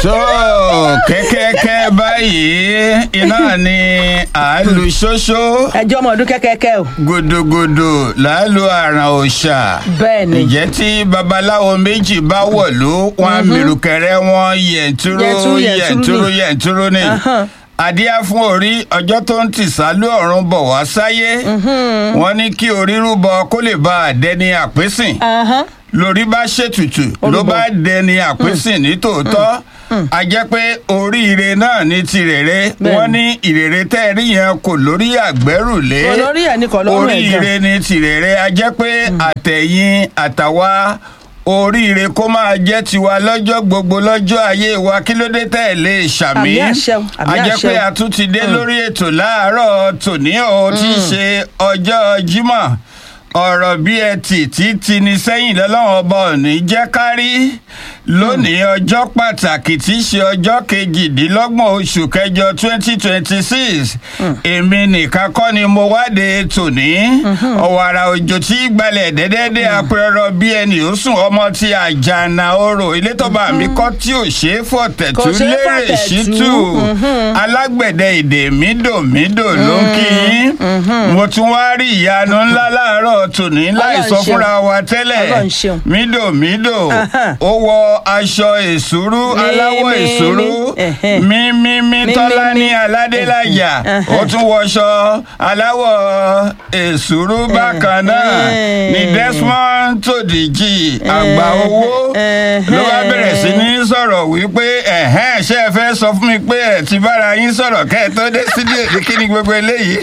tó kẹ́kẹ́kẹ́ báyìí iná ni à ń lu ṣóṣó ẹjọ́ ọmọ ọdún kẹ́kẹ́kẹ́ o. gòdògòdò làálù àràn òòṣà bẹ́ẹ̀ ni ǹjẹ́ tí babaláwo méjì bá wọ̀lú wọn mìrùkẹ̀rẹ̀ wọn yẹ̀ntúrú Yẹ̀ntúrú, yẹ̀ntúrú yẹ̀ntúrú ni. yẹ̀ntúrú ni Ahán. adíá fún orí ọjọ́ tó ń tìsálú ọ̀run bọ̀ wá sáyé wọ́n ní kí orí rúbọ kó lè bá a dẹni àpésìn Ahán. lórí bá ṣètùtù ló Orúbọ. bá dẹni àpésìn ní tòótọ́ a jẹ́ pé oríire náà ní tirèrè Bẹ́ẹ̀ni. wọ́n ní ìrèrè tẹ́ ẹ rí yẹn kò lórí àgbẹ́rùlé Kò lórí ẹ̀ ní kò lọ́rùn ẹ̀ gan. oríire ní tirèrè a jẹ́ pé àtẹ̀yìn àtàwa oríire kó máa jẹ́ tiwa lọ́jọ́ gbogbo lọ́jọ́ ayé wa kí ló dé tẹ́ ẹ lè ṣàmì Àmì àṣẹ o, àmì a jẹ́ àṣẹ pé o. a tún ti dé lórí ètò láàárọ̀ tòní o tí í ṣe ọjọ́ Jímọ̀ ọ̀rọ̀ bí ẹ tì tí ti ní sẹ́yìn lọ́lọ́run ọba òní jẹ́ kárí lónìí ọjọ́ pàtàkì tí í ṣe ọjọ́ kejìdínlọ́gbọ̀n oṣù kẹjọ twenty twenty six èmi nìkan kọ́ ni mo wáde tòní ọ̀wàrà òjò tí gbalẹ̀ dẹ́dẹ́dẹ́ apẹ̀rọ bí ẹni ó sùn ọmọ tí àjànà orò ilé tó bá mi kọ́ tí ò ṣe é fọ̀tẹ̀tù Kò ṣeé lérè fọ̀tẹ̀tù. ṣítù alágbẹ̀dẹ èdè mídòmídò ló ń kí yín mo tún wá rí ìyanu ńlá láàárọ̀ tòní láì Ọlọ́run sọ ṣeun. fúnra wa tẹ́lẹ̀ Ọlọ́run ṣeun. mídòmídò Ahán. ó wọ aṣọ èsúrú Mí, aláwọ̀ mí, èsúrú mí. Ẹ̀hẹ́. mímímí Mí, tọ́lá mí, ní mí. aládélájà ó Ẹ̀hẹ́. tún wọṣọ aláwọ̀ èsúrú bákan náà Ẹ̀hẹ́. ní Desmond Tòdìjì àgbà owó Ẹ̀hẹ́. ló bá bẹ̀rẹ̀ sí ní sọ̀rọ̀ wípé ẹ̀hẹ́n ṣé ẹ fẹ́ sọ fún mi pé ẹ ti bára yín sọ̀rọ̀ kẹ́ ẹ tó dé sídìí èdè kí ni gbogbo eléyìí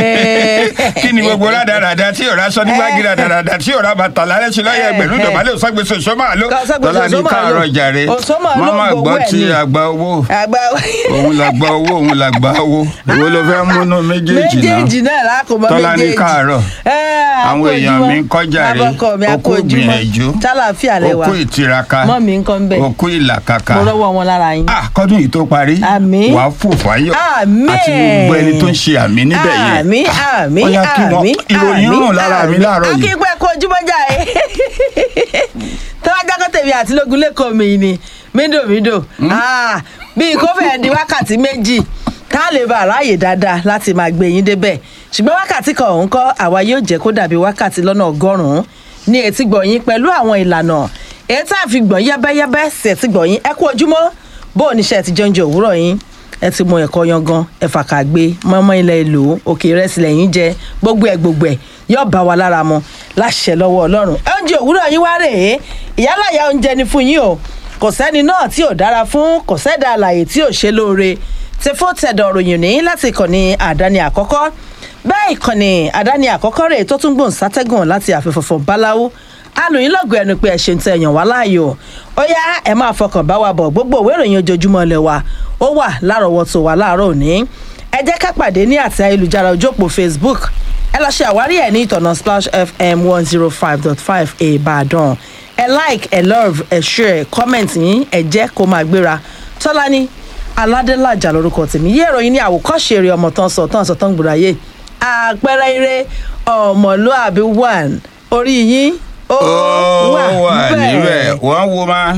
kí ni gbogbo rádaràda tí ò ráṣọ nígbàgì rádaràda tí ò rá bàtà lálẹ́ ṣe lọ́yẹ̀ ẹgbẹ̀rún ìdọ̀bálẹ̀ òṣàgbèsè òṣòmà ló Òṣòmà tọ́lá ní ló. káàárọ̀ jàre Òṣòmà ló mọ́mọ́ gbowó gbọ́ ẹ̀ ti ni. àgbà owó àgbà òun làgbà owó òun làgbà owó èwo ló fẹ́ múnú méjèèjì náà méjèèjì náà lákòmọ Tọ́lá ní méjèèjì káàárọ̀. Àwọn èèyàn mi ń kọjá rè. abọ́kọ mi Ó kú akójúmọ́ ìgbìyànjú. tálàfíà lẹ́wà òkú ìtiraka mọ́ mi ń kọ́ ń bẹ̀ òkú ìlàkàkà mo rọ́wọ́ wọn lára yín. ah kọ́dún yìí tó parí Àmín. wàá fò fáyọ̀ Àmín. àti gbogbo ẹni tó ń ṣe àmì níbẹ̀ yẹn àmì àmì Ó yá kí wọ́n- àmì ìròyìn rùn lára mi láàárọ̀ yìí. akínkpẹ́ kó ojúmọ́jà ẹ̀ tọ́wájá kọ́tẹ̀mí àti lógun lẹ́kọ̀ọ́ mi ni mídòmídò Ah, bíi kó fẹ́ẹ́ di wákàtí méjì ká lè bá aráàyè dáadáa láti máa gbé yín débẹ̀ ṣùgbọ́n wákàtí kan òun kọ́ àwa yóò jẹ́ kó dàbí wákàtí lọ́nà ọgọ́rùn-ún ní etí gbọ̀nyín pẹ̀lú àwọn ìlànà èyí tá a fi gbọ̀n yẹ́bẹ́yẹ́bẹ́ sí etí gbọ̀nyín ẹ kú ojúmọ́ bó o níṣẹ́ ti jẹun jẹ òwúrọ̀ yín ẹ ti mọ ẹ̀kọ́ yangan ẹ̀fà kàgbé mọ́mọ́ ilẹ̀ èlò òkè ìrẹsì lẹ́yìn jẹ gbogbo ẹ̀ gbogbo ẹ̀ yóò bá wa lára mu láṣẹ lọ́wọ́ ọlọ́run oúnjẹ òwúrọ̀ yín wá rèé ìyálàyà oúnjẹ ni fún yín o kò sẹ́ni náà tí ò dára fún kò sẹ́dá àlàyé tí ò ṣe lóore ti fún tẹ̀dọ̀ ròyìn ní láti ìkànnì àdáni àkọ́kọ́ bẹ́ẹ̀ ìkànnì àdáni àkọ́kọ́ rèé tó tún gbòǹ sátẹ́gùn láti àfẹ́fọ̀fọ̀ báláwo alòyìn lọ́gọ̀ ẹnu pé ẹ ṣe ń tẹ èèyàn wá láàyò ó yá ẹ máa fọkàn bá wa bọ̀ gbogbo òwe ìròyìn ojoojúmọ́ ilẹ̀ wa ó wà lárọ̀ọ́wọ́tò wa láàárọ̀ òní ẹ jẹ́ ká pàdé ní àti ayélujára ojú òpó facebook ẹ lọ ṣe àwárí ẹ̀ ní ìtọ̀nà splash fm one zero five dot five ìbàdàn ẹ like ẹ love ẹ share comment yín ẹ jẹ́ kó máa gbéra tọ́lání aládélájà lórúkọ tèmi yé ìròyìn ní àwòkọ́ṣe eré ọmọ tán sọ tán sọ tán gbòòráyè àpẹẹrẹ eré ọmọlúàbí one orí yín ó ó wà níbẹ̀ one woman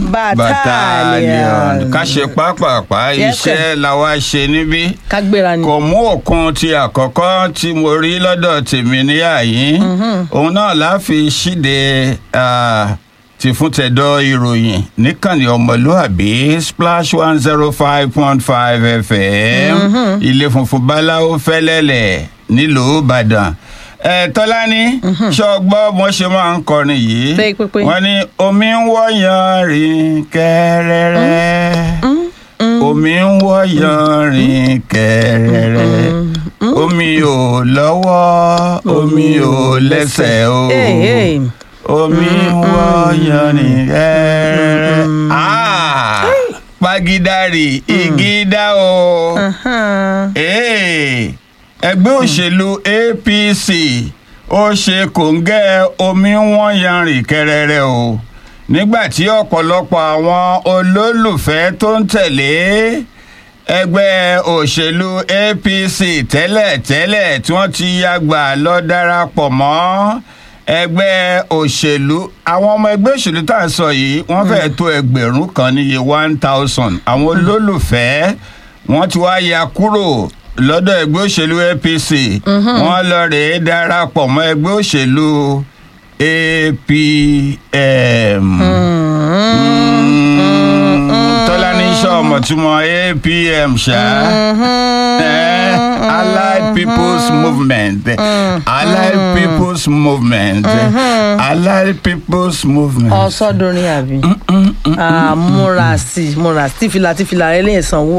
Battalion. ká ṣe pápápá Yes, sir. iṣẹ́ làwa ṣe níbí kágbéra ni. kò mú òkun ti àkọ́kọ́ tí mo rí lọ́dọ̀ tèmi ní àyín òun náà la fi ṣíde ah, ti fún tẹ̀dọ̀ ìròyìn níkànnì ọmọlúàbí splash one zero five point five fm ilé funfun báláwo fẹ́lẹ́lẹ̀ nílùú ìbàdàn ẹ tọ́lání ṣọgbọ́ mo ṣe máa ń kọrin yìí Pé, pé, pé. wọ́n ní omi ń wọ́yàn rìn kẹ́rẹ́rẹ́ omi ń wọ́yàn rìn kẹ́rẹ́rẹ́ omi ò lọ́wọ́ omi ò lẹ́sẹ̀ o Hey, hey. omi ń wọ́yàn rìn kẹ́rẹ́rẹ́ Ah, pagidari igi dá o. Hey, ẹgbẹ́ òṣèlú apc ó ṣe kòńgẹ́ omi wọ́n yanrìn kẹrẹrẹ o nígbà tí ọ̀pọ̀lọpọ̀ àwọn olólùfẹ́ tó ń tẹ̀lé ẹgbẹ́ òṣèlú apc tẹ́lẹ̀tẹ́lẹ̀ tí wọ́n ti yàgbà lọ darapọ̀ mọ́ ẹgbẹ́ òṣèlú àwọn ọmọ ẹgbẹ́ òṣèlú tá à ń sọ yìí wọ́n fẹ́ẹ́ tó ẹgbẹ̀rún kan níye one thousand àwọn olólùfẹ́ wọ́n ti wá ya kúrò lọ́dọ̀ ẹgbẹ́ òṣèlú apc wọ́n lọ rèé darapọ̀ mọ́ ẹgbẹ́ òṣèlú apm. tọ́lání sọ̀mọ̀ tí mo apm ṣá eh, allied people's movement allied people's movement allied people's movement. ọsọdúnrín àbí Ah, múra sí i, múra sí i, tífìlà tífìlà rẹ lè sanwó.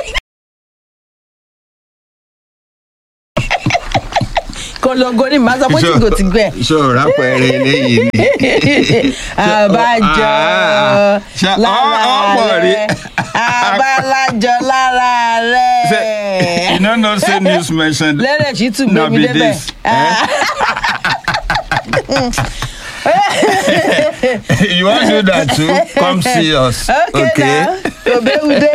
kọlọgọ ni màá sọ pé tí kò ti gbẹ. ṣòro rápẹrẹ eléyìí ni. àbájọ Ah, ṣá- ọ- ọ̀pọ̀ rí. lára rẹ àbálájọ lára Say, you no know say news mentioned lẹ́rẹ̀ sí tún no gbé mi be débẹ̀. this. you wan do that too come see us. okay now òbẹ́wudé.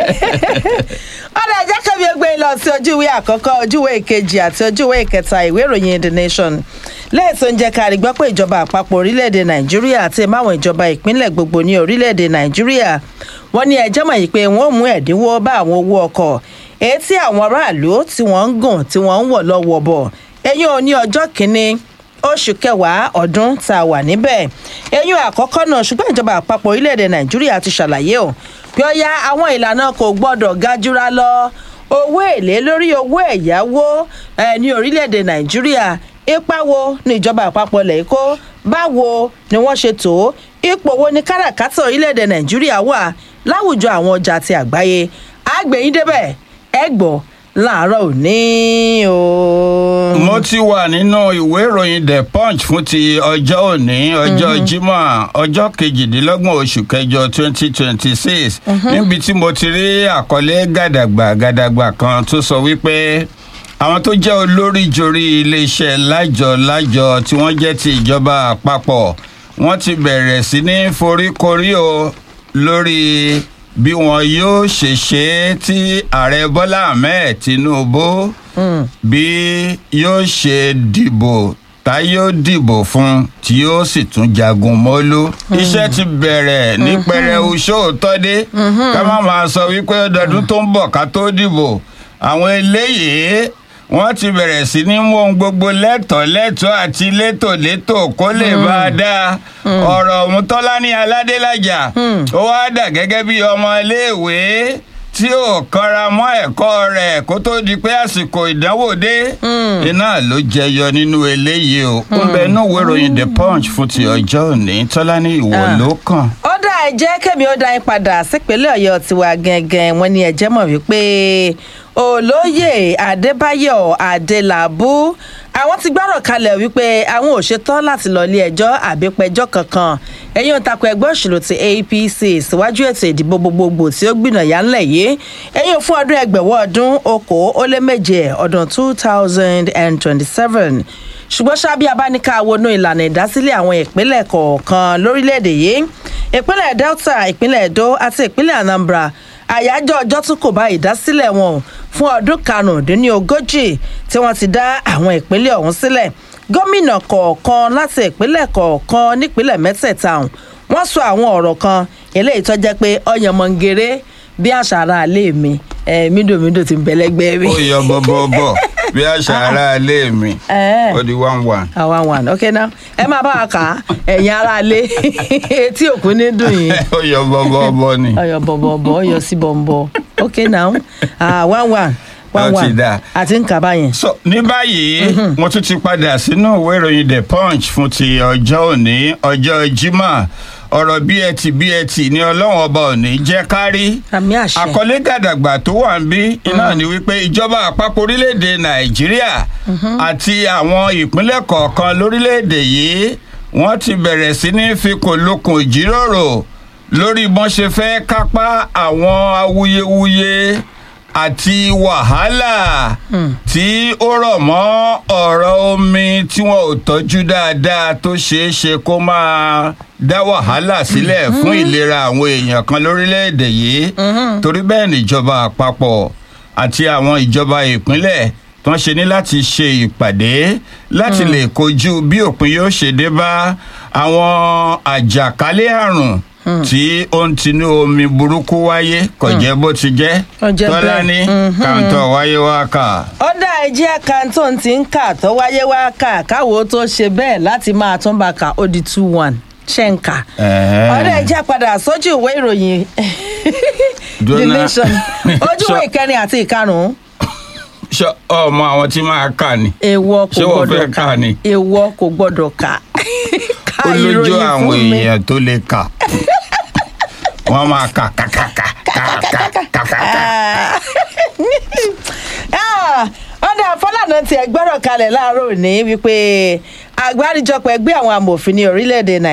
ọ̀dà ẹ̀jẹ̀ kẹ́mi ẹgbẹ́ lọ sí ojúwé àkọ́kọ́ ojúwé ìkejì àti ojúwé ìkẹta ìwé ìròyìn the nation lẹ́ẹ̀tọ́ ń jẹ́ ká rí gbọ́ pé ìjọba àpapọ̀ orílẹ̀-èdè nàìjíríà àti máwọn ìjọba ìpínlẹ̀ gbogbo ní orílẹ̀-èdè nàìjíríà wọ́n ní ẹjọ́ mọ̀ yìí pé wọ́n ò mú ẹ̀dínwó bá àwọn owó ọkọ̀ èyí tí àwọn aráàlú tí wọ́n ń gùn tí wọ́n ń wọ̀ lọ́wọ́ bọ̀ ẹ̀yìn òní ọjọ́ kìíní oṣù kẹwàá ọdún tá a wà níbẹ̀ eyín àkọ́kọ́ náà ṣùgbọ́n ìjọba àpapọ̀ orílẹ̀-èdè nàìjíríà ti ṣàlàyé o bí ó yá àwọn ìlànà kò gbọ́dọ̀ ga jura lọ owó èlé lórí owó ẹ̀yáwó ẹ̀ ní orílẹ̀-èdè nàìjíríà ipa wo ni ìjọba àpapọ̀ lẹ̀ kó báwo ni wọ́n ṣe tó ipò wo ni káràkátà orílẹ̀-èdè nàìjíríà wà láwùjọ àwọn ọjà ti àgbáyé àgbẹ̀yìn débẹ̀ ẹ gbọ́ láàárọ̀ òní o. mo ti wà nínú ìwé ìròyìn the punch fún ti ọjọ́ òní ọjọ́ jímọ̀ ọjọ́ kejìdínlọ́gbọ̀n oṣù kẹjọ twenty twenty six níbi tí mo ti rí àkọlé gàdàgbà gàdàgbà kan tó sọ wípé àwọn tó jẹ́ olórí jorí iléeṣẹ́ lájọ lájọ tí wọ́n jẹ́ ti ìjọba àpapọ̀ wọ́n ti bẹ̀rẹ̀ sí ní foríkorí o lórí bí wọn yóò ṣe ṣe é tí ààrẹ bọ́lá ahmed tinubu bí yóò ṣe dìbò tá yóò dìbò fún tí yóò sì tún jagun mọ́lú. iṣẹ́ ti bẹ̀rẹ̀ ní pẹrẹu sóòótọ́ dé ká má máa sọ wípé ọdọọdún tó ń bọ̀ ká tó dìbò àwọn eléyìí wọ́n ti bẹ̀rẹ̀ sí ní mú ohun gbogbo lẹ́tọ̀ọ́ lẹ́tọ̀ọ́ àti létòlétò kó lè bá a dáa ọ̀rọ̀ ọ̀mùtọ́lá ní aládélájà ó wá dà gẹ́gẹ́ bí ọmọ iléèwé tí ò kanra mọ́ ẹ̀kọ́ rẹ̀ kó tó di pé àsìkò ìdánwò dé iná ló jẹyọ nínú eléyìí o ń bẹ inú ìwé ìròyìn the punch fún ti ọjọ́ òní tọ́lá ní ìwọ ló kàn. ó dá ẹ jẹ́ kẹ́mi ó dá yín padà sípínlẹ̀ ọ̀yọ́ tiwa gẹ́gẹ́ wọn ni ẹ̀jẹ̀ mọ̀ wípé olóyè adébáyọ̀ adélàbú àwọn ti gbọ́rọ̀ kalẹ̀ wípé àwọn ò ṣetán láti lọ ilé ẹjọ́ àbípẹjọ́ kankan ẹ̀yìn òǹtakò ẹgbẹ́ òṣèlú ti apc síwájú ètò ìdìbò gbogbogbò tí ó gbìnàyà ńlẹ̀ yìí ẹ̀yìn fún ọdún ẹgbẹ̀wọ́ ọdún okòó ó lé méje ọdún two thousand and twenty-seven ṣùgbọ́n ṣábí abáníká wọnú ìlànà ìdásílẹ̀ àwọn ìpínlẹ̀ kọ̀ọ̀kan lórílẹ̀‐èdè yìí ìpínlẹ̀ delta ìpínlẹ̀ edo àti ìpínlẹ̀ anambra àyájọ́ ọjọ́ tún kò bá ìdásílẹ̀ wọn fún ọdún karùndínlógójì tí wọ́n ti dá àwọn ìpínlẹ̀ ọ̀hún sílẹ̀ gómìnà kọ̀ọ̀kan láti ìpínlẹ̀ kọ̀ọ̀kan nípínlẹ̀ mẹ́tẹ̀ẹ̀ta ọ̀hún wọ́n sọ àwọn ọ̀rọ̀ kan eléyìí tó jẹ́ pé ọ̀yànmọ̀ngèrè bí àṣà ara àlẹ́ mi mídòmídò ti ń bẹ̀lẹ́gbẹ́ mi. ó yọ bọ́bọ́bọ́ bí àṣà ara ilé mi Eh. ó di one one. àwa one ok now ẹ máa bá wa kà á ẹ̀yin ara lé etí òkú ní dùn yín ó yọ bọ́bọ́bọ́ ni. ọyọ bọ̀bọ̀bọ̀ ọyọ sí bọ̀m̀bọ̀ ok now ah, one one one Ó ti one dáa. àti ń kà báyẹn. so ní báyìí mo tún ti padà sínú ìwé ìròyìn the punch fún ti ọjọ́ òní ọjọ́ jimá ọ̀rọ̀ bí ẹ ti bí ẹ ti ní ọlọ́run ọba òní jẹ́ kárí àmì àṣẹ àkọlé gàdàgbà tó wà ń bí iná ni wípé ìjọba àpapọ̀ orílẹ̀-èdè nàìjíríà àti àwọn ìpínlẹ̀ kọ̀ọ̀kan lórílẹ̀-èdè yìí wọ́n ti bẹ̀rẹ̀ sí ní fikùnlukùn ìjíròrò lórí bọ́n ṣe fẹ́ kápá àwọn awuyewuye àti wàhálà tí ó rọ̀ mọ́ ọ̀rọ̀ omi tí wọn ò tọ́jú dáadáa tó ṣeé ṣe kó máa dá wàhálà sílẹ̀ fún ìlera àwọn èèyàn kan lórílẹ̀‐èdè yìí torí bẹ́ẹ̀ níjọba àpapọ̀ àti àwọn ìjọba ìpínlẹ̀ tó tán ṣe ní láti ṣe ìpàdé láti lè kojú bí òpin yóò ṣe dé bá àwọn àjàkálẹ̀ àrùn tí ó ń tinú omi burúkú wáyé kò jẹ́ bó ti jẹ́ Kò jẹ́ tọ́lá bẹ́ẹ̀. ní kàńtọ̀ wáyé wá kà. ọ̀dà ẹ̀jẹ̀ àkáǹtó ti ń kà tó wáyé wá kà káwo tó ṣe bẹ́ẹ̀ láti máa tún bá kà ó di two one ṣe ń kà. Ẹ̀hẹ́n. ọ̀dà ẹ̀jẹ̀ padà sójú ìwé ìròyìn the Dúnà. nation ojú ìwé Sọ- ìkẹrin àti ìkarùn-ún ṣé ọmọ àwọn tí máa kà ni. èèwọ̀ kò Ṣé wọ́n gbọ́dọ̀ fẹ́ kà kà ni? èèwọ̀ kò gbọ́dọ̀ kà ká ó lójú ìròyìn àwọn fún mi. èèyàn tó lè kà wọ́n máa kà kàkàkà kàkàkà. Ah, ọ̀dà fọlànà tiẹ̀ gbọ́rọ̀ kalẹ̀ láàárọ̀ òní wípé àgbáríjọpọ̀ ẹgbẹ́ àwọn amòfin ní orílẹ̀-èdè nàìjíríà